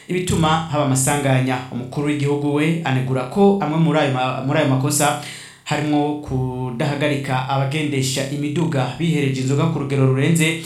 ibituma haba amasanganya umukuru w'igihugu we anegura ko amwe muri ayo ma- muri ayo makosa harimo kudahagarika abagendesha imiduga bihereje inzoga ku rugero rurenze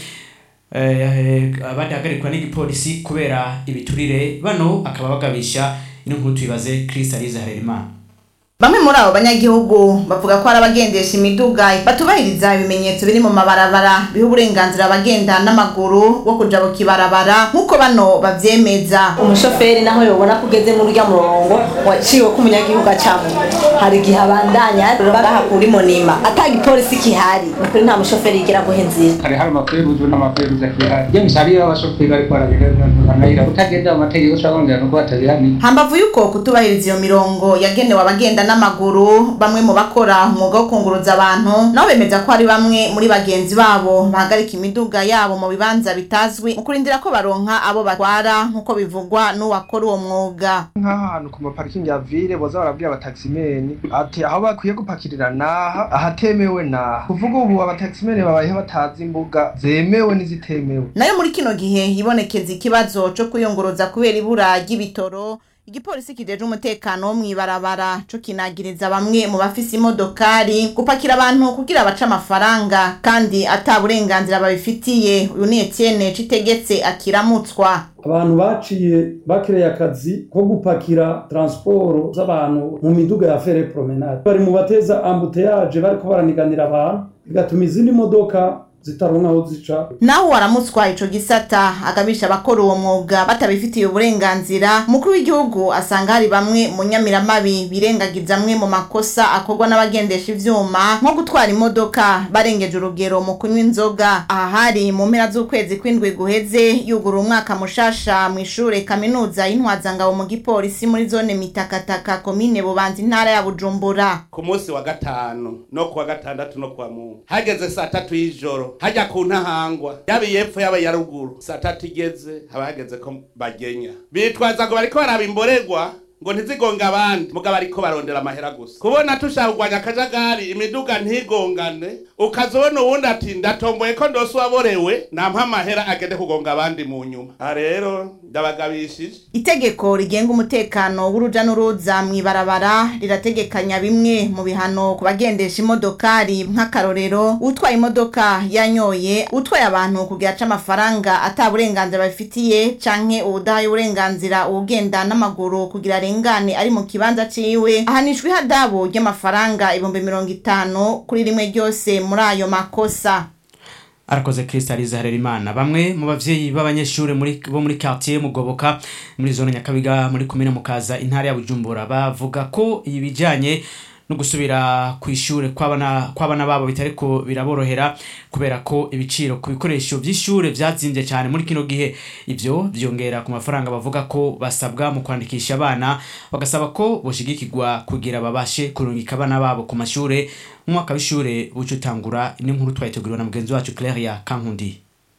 eh, badahagarikwa n'igipolisi kubera ibiturire bano akaba bagabisha ino nkuru tuyibaze Chris Alize Harerimana Bamwe muri abo banyagihugu bavuga ko hari abagendesha imiduga batubahiriza ibimenyetso biri mu mabarabara biha uburenganzira abagenda n'amaguru bwo kuja ku kibarabara nk'uko bano bavyemeza umushoferi naho yobona ko ugeze muri urya murongo waciwe ko umunyagihugu acamo hari igihe abandanya ngaha kuri monima ata gipolisi kihari nukuri nta mushoferi yigera guha inzira hari hari amaferuzo n'amaferuzo akihari james hariyo abashoferi bariko barabiganira utagenda mu mategeko ushobora kongera nuko batabihanira hambavu yuko kutubahiriza iyo mirongo yagenewe abagenda n'amaguru bamwe mu bakora umwuga wo kunguruza abantu nabo bemeza ko hari bamwe muri bagenzi babo bahagarika imiduga yabo mu bibanza bitazwi mu kurindira ko baronka abo batwara nk'uko bivugwa n'uwakora uwo mwuga nk'ahantu ku maparikingi ya ville boza barabwira abataximeni ati aho bakwiye gupakirira naha ahatemewe naha kuvuga ubu abataximeni babayeho batazi imbuga zemewe n'izitemewe nayo muri kino gihe hibonekeza ikibazo co kwiyunguruza kubera ibura ry'ibitoro igipolisi kijeje umutekano wo mw'ibarabara co kinagiriza bamwe mu bafise imodokari gupakira abantu kugira bace amafaranga kandi ata burenganzira babifitiye uyu ni Etienne Citegetse akiramutswa abantu baciye bakireye akazi ko gupakira transporo z'abantu mu miduga ya fere promenade bari mu bateza ambuteyaje bariko baraniganira abantu bigatuma izindi modoka zitaronka aho zica naho waramutswa ico gisata agabisha abakora uwo mwuga batabifitiye uburenganzira umukuru w'igihugu asanga hari bamwe mu nyamiramabi birengagiza amwe mu makosa akorwa n'abagendesha ivyuma nko gutwara imodoka barengeje urugero mu kunywa inzoga aha hari mu mpera z'ukwezi kw'indwi guheze yugura umwaka mushasha mu ishure kaminuza y'intwazangabo mu gipolisi muri zone mitakataka komine bubanza intara ya bujumbura ku munsi wa gatanu no kuwa gatandatu no kuwa mungu hageze saa tatu y'ijoro hajya ku ntahangwa yaba iyepfo yaba iya ruguru saa tatu igeze haba hageze ko bagenya bitwaza ngo bariko baraba imborerwa ngo ntizigonge abandi mugabo ariko barondera amahera gusa kubona tushaka kurwanya akajagari imiduga ntigongane ukazobona uwundi ati ndatomboye ko ndose uwaborewe nampa amahera agende kugonga abandi mu nyuma aha rero ndabagabishije itegeko rigenga umutekano w'uruja n'uruza mw'ibarabara rirategekanya bimwe mu bihano ku bagendesha imodokari nk'akarorero utwaye imodoka yanyoye utwaye abantu kugira aca amafaranga ata burenganzira babifitiye canke uwudahaye uburenganzira uwugenda n'amaguru kugira arengane ari mu kibanza ciwe ahanishwa ihadabu ry'amafaranga ibihumbi mirongo itanu kuri rimwe ryose muri ayo makosa arakoze Crystalise Harerimana bamwe mu bavyeyi b'abanyeshuri muri bo muri quartier mugoboka muri zone nyakabiga muri komine mukaza intara ya Bujumbura bavuga ko ibijanye no gusubira ku ishure kw'abana kw'abana babo bitariko biraborohera kubera ko ibiciro ku bikoresho vy'ishure vyazimbye cyane muri kino gihe ivyo vyongera ku mafaranga bavuga ko basabwa mu kwandikisha abana bagasaba ko boshigikirwa kugira babashe kurungika abana babo ku mashure mu mwaka w'ishure buca utangura n'inkuru twayiteguriwe na mugenzi wacu Claire Kankundi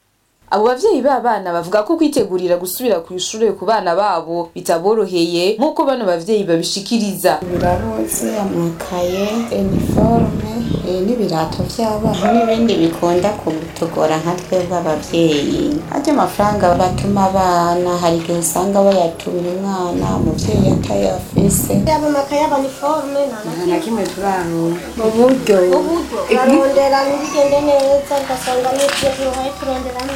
abo bavyeyi b'abana bavuga ko kwitegurira gusubira ku ishure ku bana babo bitaboroheye nk'uko bano bavyeyi babishikiriza biraroze amakaye iniforume eh, n'ibirato vy'abana n'ibindi bikunda kutugora nka twebwe abavyeyi aryo mafaranga batuma abana hari igihe usanga bayatumira umwana umuvyeyi atayafise yaba amakaye yaba niforume nta na kimwe turaronka mu buryo barondera ntibigende neza ugasanga n'ibyo tuhaye turonderamo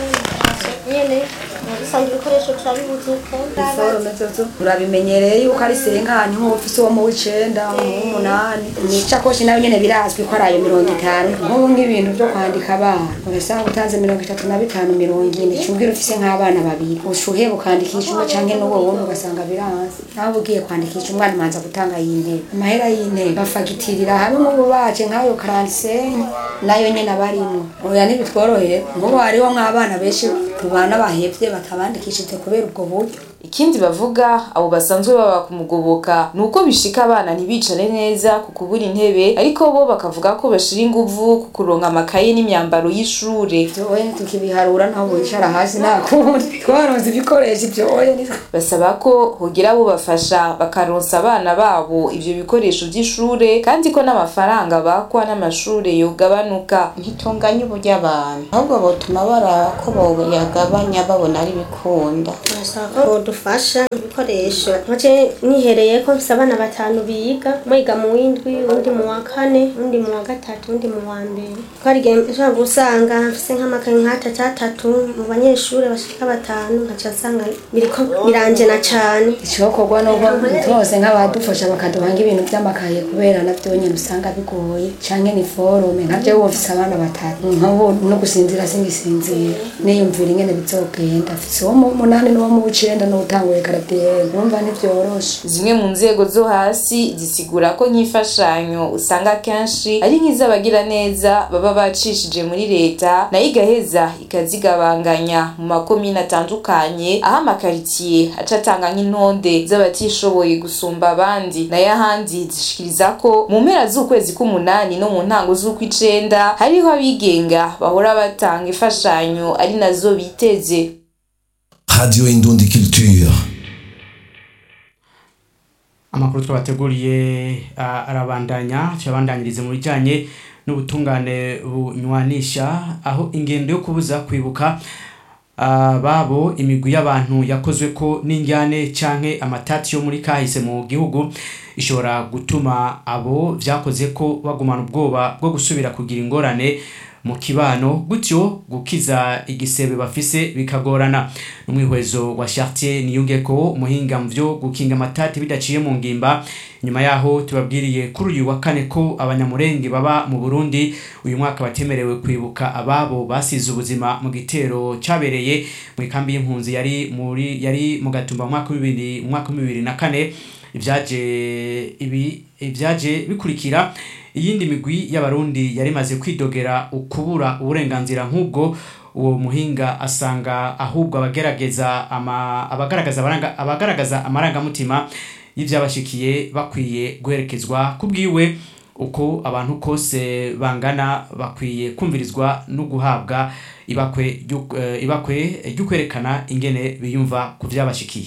nyene usanga ibikoresho turabibuze iforume zozo urabimenyereye yuko ari senkanya nk'ufise uwo mu w'icenda mu w'umunani nicakoshi nayo nyene birazwi ko ari ayo mirongo itanu nk'ubu nk'ibintu vyo kwandika abana urasanga utanze mirongo itatu na bitanu mirongo ine cumbwira ufise nk'abana babiri ushuhe ukandikisha umwe canke n'uwo wundi ugasanga biranze nawe ugiye kwandikisha umwana umanza gutanga y'intebe amahera y'intebe bafagitirira hamwe nk'ubu baje nk'ayo karansenyi nayo nyene abarimwo oya ntibitworoheye nk'ubu hariho nk'abana benshi tubana bahevye batabandikishije kubera ubwo buryo ikindi bavuga abo basanzwe baba kumugoboka ni uko bishika abana ntibicare neza ku kubura intebe ariko bo bakavuga ko bashira inguvu ku kuronka amakaye n'imyambaro y'ishure vyoye tukibiharura naho wicara hasi nta kundi twaronse ibikoresho vyoye basaba ko hogira abo bafasha bakaronsa abana babo ivyo bikoresho vy'ishure kandi ko n'amafaranga bakwa n'amashure yogabanuka ntitunganye uburyo abantu ahubwo botuma bara ko boyagabanya babona ari bikunda turasaba ko bodufasha ibikoresho nkace nihereye ko mfise abana batanu biga mwiga mu w'indwi undi mu wa kane undi mu wa gatatu undi mu wa mbere ko hari igihe nshobora gusanga mfise nk'amakaye nk'atatu atatu mu banyeshuri bashika batanu nkaca nsanga biriko biranjena cane icokorwa nuko twose nk'abadufasha bakaduha nk'ibintu vy'amakaye kubera navyo nyene usanga bigoye canke ni forume nkavyo ubu mfise abana batatu nk'ubu no gusinzira singisinzira niyumvira ingene bizogenda mfise uwo mu munani n'uwo mu w'icenda n'uwutanguye karatiyeri urumva ntivyoroshe zimwe mu nzego zo hasi zisigura ko nk'imfashanyo usanga kenshi ari nk'iz'abagira neza baba bacishije muri leta nayo igaheza ikazigabanganya mu makomine atandukanye aho amakaritsiye aca atanga nk'intonde z'abatishoboye gusumba abandi nayo ahandi zishikiriza ko mu mpera z'ukwezi k'umunani no mu ntango z'ukw'icenda hariho abigenga bahora batanga imfashanyo ari nazo biteze Radio Indundi Culture. amakuru twabateguriye ah, arabandanya tuyabandanyirize mu bijyanye n'ubutungane bunywanisha aho ingendo yo kubuza kwibuka ah, babo imigwi y'abantu yakozwe ko n'injyane canke amatati yo muri kahise mu gihugu ishobora gutuma abo vyakoze ko bagumana ubwoba bwo gusubira kugira ingorane mu kibano gutyo gukiza igisebe bafise bikagorana n'umwihwezo wa Chartier niyungeko umuhinga mu vyo gukinga amatati bidaciye mu ngimba nyuma yaho tubabwiriye kuri uyu wa kane ko abanyamurenge baba mu Burundi uyu mwaka batemerewe kwibuka ababo basize ubuzima mu gitero cabereye mu ikambi y'impunzi yari muri yari mu gatumba mu mwaka wa bibiri mu mwaka wa bibiri na kane ivyaje ibi ivyaje bikurikira iyindi migwi y'abarundi yari imaze kwidogera ukubura uburenganzira nk'ubwo uwo muhinga asanga ahubwo abagerageza ama abagaragaza abaranga abagaragaza amarangamutima y'ivyabashikiye bakwiye guherekezwa kubwiwe uko abantu kose bangana bakwiye kumvirizwa no guhabwa ibakwe ryo- eh, ibakwe ryo kwerekana ingene biyumva ku vyabashikiye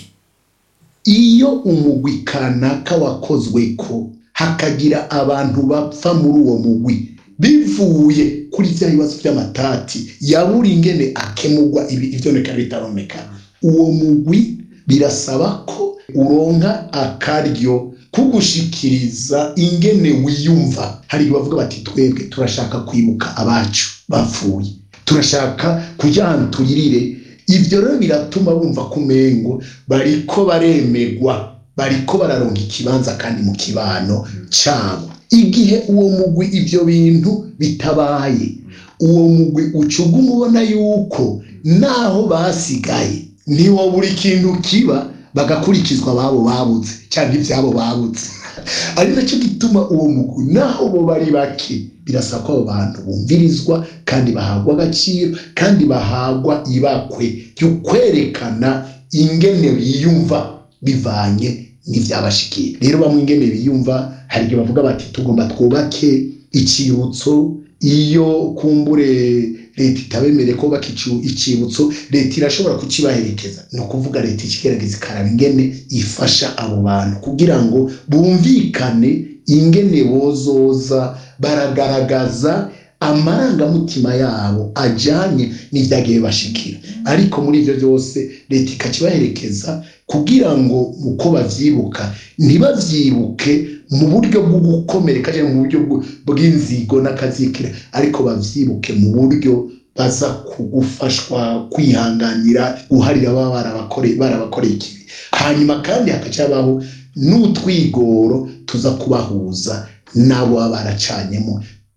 iyo umugwi kanaka wakozwe ko hakagira abantu bapfa muri uwo mugwi bivuye kuri vya bibazo vy'amatati yabura ingene akemurwa ibi ivyoneka bitaromekana uwo mugwi birasaba ko uronka akaryo kugushikiriza ingene wiyumva hari igihe bavuga bati twebwe turashaka kwibuka abacu bapfuye turashaka kuja ahantu turirire ivyo rero biratuma bumva ko umengo bariko baremegwa bariko bararonka ikibanza kandi mu kibano cabo igihe uwo mugwi ivyo bintu bitabaye uwo mugwi ucuga umubona yuko naho basigaye niwo buri kintu kiba bagakurikizwa ababo babuze cyangwa ivyabo babuze ari nacyo gituma uwo mugwi naho bo bari bake birasaba ko abo bantu bumvirizwa kandi bahabwa agaciro kandi bahagwa ibakwe ryo kwerekana ingene biyumva bivanye n'ivyabashikiye rero bamwe ingene biyumva hari igihe bavuga bati tugomba twubake icibutso iyo kumbure leta itabemereye ko baka icibutso leta irashobora kukibaherekeza ni ukuvuga leta ikigerageza ikaraba ingene ifasha abo bantu kugira ngo bumvikane ingene bozoza baragaragaza amarangamutima yabo ajanye n'ivyagiye bashikira ariko muri ivyo byose leta ikakibaherekeza kugira ngo uko bavyibuka ntibavyibuke mu buryo bwo gukomereka cyangwa mu buryo bw- bw'inzigo n'akazikira ariko bavyibuke mu buryo baza kugufashwa kwihanganira guharira baba barabakore- barabakoreye ikibi hanyuma kandi hakacabaho n'utwigoro tuza kubahuza n'abo baba baracanyemo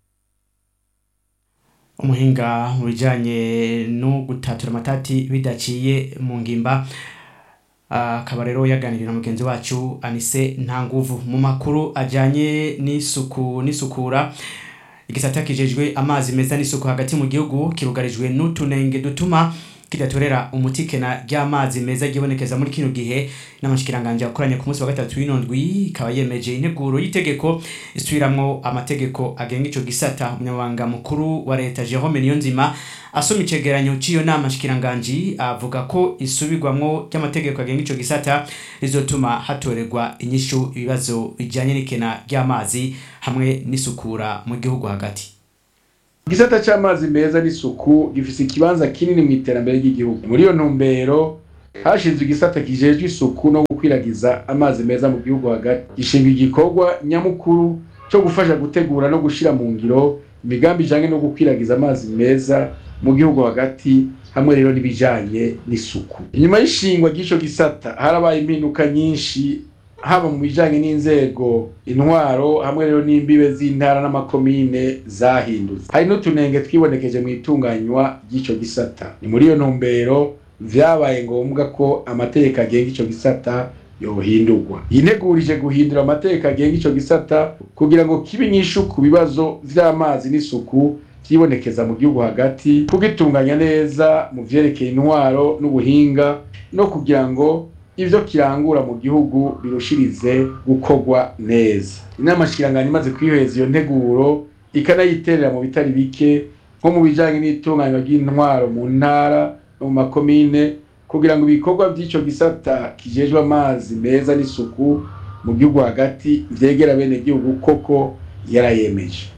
umuhinga mu bijyanye no gutatura amatati bidaciye mu ngimba akaba rero yaganiriye na mugenzi wacu anise nta nguvu mu makuru ajyanye n'isuku n'isukura igisata kijejwe amazi meza n'isuku hagati mu gihugu kirugarijwe n'utunenge dutuma kidatorera umutikena ry'amazi meza ryibonekeza muri kino gihe n'amashikiranganje yakoranye ku munsi wa gatatu w'inondwi ikaba yemeje integuro y'itegeko isubiramwo amategeko agenga ico gisata umunyamabanga mukuru wa leta Jerome Niyonzima asoma icegeranyo c'iyo nama shikiranganje avuga ko isubirwamwo ry'amategeko agenga ico gisata rizotuma hatorerwa inyishu ibibazo bijanye n'ikena ry'amazi hamwe n'isukura mu gihugu hagati igisata c'amazi meza n'isuku gifise ikibanza kinini mu iterambere ry'igihugu muri iyo ntumbero hashinzwe igisata kijejwe isuku no gukwiragiza amazi meza mu gihugu hagati gishinga igikorwa nyamukuru cyo gufasha gutegura no gushira mu ngiro imigambi ijanye no gukwiragiza amazi meza mu gihugu hagati hamwe rero n'ibijanye n'isuku inyuma y'ishingwa ry'ico gisata harabaye impinduka nyinshi haba mu bijanye n'inzego intwaro hamwe rero n'imbibe z'intara n'amakomine zahindutse hari n'utunenge twibonekeje mu itunganywa ry'ico gisata ni muri iyo ntumbero vyabaye ngombwa ko amategeko agenga ico gisata yohindurwa yintegurije guhindura amategeko agenga ico gisata kugira ngo kibe inyishu ku bibazo vy'amazi n'isuku vyibonekeza mu gihugu hagati kugitunganya neza mu vyerekeye intwaro n'ubuhinga no kugira ngo ivyo kirangura mu gihugu birushirize gukorwa neza inama shikiranganya imaze kwiheza iyo nteguro ikanayiterera mu bitari bike nko mu bijanye n'itunganywa ry'intwaro mu ntara no mu makomine kugira ngo ibikorwa by'ico gisata kijejwe amazi meza n'isuku mu gihugu hagati vyegera bene gihugu koko yarayemeje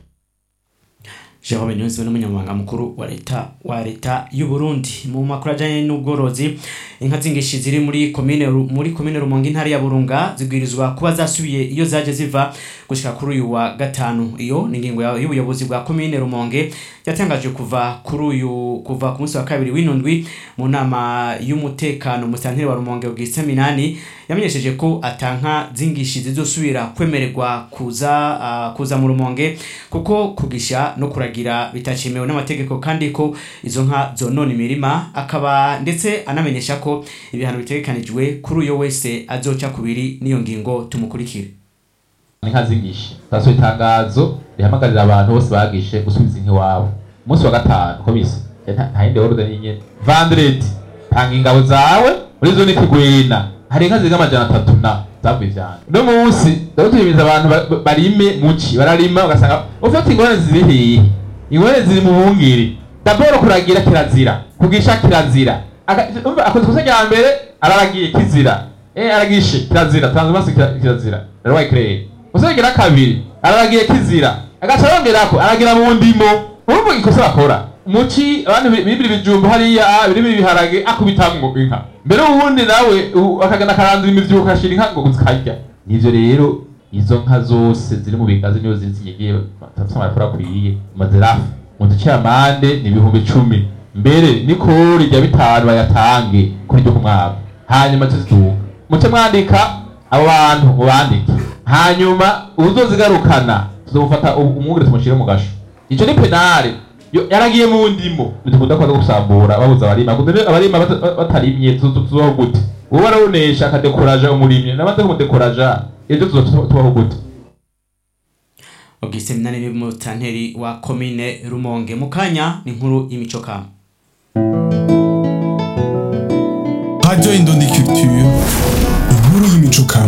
Jerome Niyonzima n'umunyamabanga mukuru wa leta wa leta y'u Burundi mu makuru ajanye n'ubworozi inka zingishi ziri muri komine Ru- muri komine Rumonge intara ya Burunga zibwirizwa kuba zasubiye iyo zaje ziva gushika kuri uyu wa gatanu iyo ni ingingo ya- y'ubuyobozi bwa komine Rumonge yatangaje kuva kuri uyu kuva ku munsi wa kabiri w'inundwi mu nama y'umutekano mu santire wa Rumonge Augustin Minani yamenyesheje ko atanka zingishi zizosubira kwemererwa kuza uh, kuza mu Rumonge kuko kugisha no kuragira bitacemewe n'amategeko kandi ko izo nka zonona imirima akaba ndetse anamenyesha ko ibihano bitegekanijwe kuri uyo wese azoca kubiri n'iyo ngingo tumukurikire inka zingishe taso itangazo rihamagarira abantu bose bagishe gusubiza inka iwabo umunsi wa gatanu ko bise nta nta yindi order nyine vandredi tanga ingabo zawe muri zone kigwena hari inka zirenga amajana atatu na zavuye cyane uno munsi rero tuyimiza abantu ba- ba- barime muci bararima ugasanga ufite ingorane ziri hehe ingorane ziri mu bungiri daboro kuragira kirazira kugisha kirazira Aka- umva, akoze ikosa rya mbere araragiye kizira eh aragishe kirazira tanze maso kirazira rero wayikireye uzagira kabiri araragiye kizira agaca yongerako aragira mu ndimo urumva ikosa bakora muci abantu bi- bibiri bijumba hariya birimo ibiharage akubitamwo inka mbere ubundi nawe u- akagana akarandura imivyibuko akashira inka ngo zikarya nivyo rero izo nka zose ziri mu bigazi niyo ziri zinyegiye batafite amakuru akwiye mazirafu mu duce amande ni ibihumbi icumi mbere nikori rya bitanu bayatange kuri ryo ku mwaka hanyuma tuziduka muce mwandika abo bantu mubandike hanyuma uzozigarukana tuzomufata umwungere tumushyire mu gasho ico ni penale Yo- yaragiye mu ndimo bitukunda kwaza gusambura babuza abarima Ngo mbere abarima bata- batarimye tuzo- tuzobaho gute uwo barawunesha akadekoraja umurimyi namaze kumudekoraja ejo tuzotubaho gute Augustin Minani ni mutanteri wa komine Rumonge mu kanya ni inkuru y'imico kama Radio Indondi Culture, inkuru y'imico kama.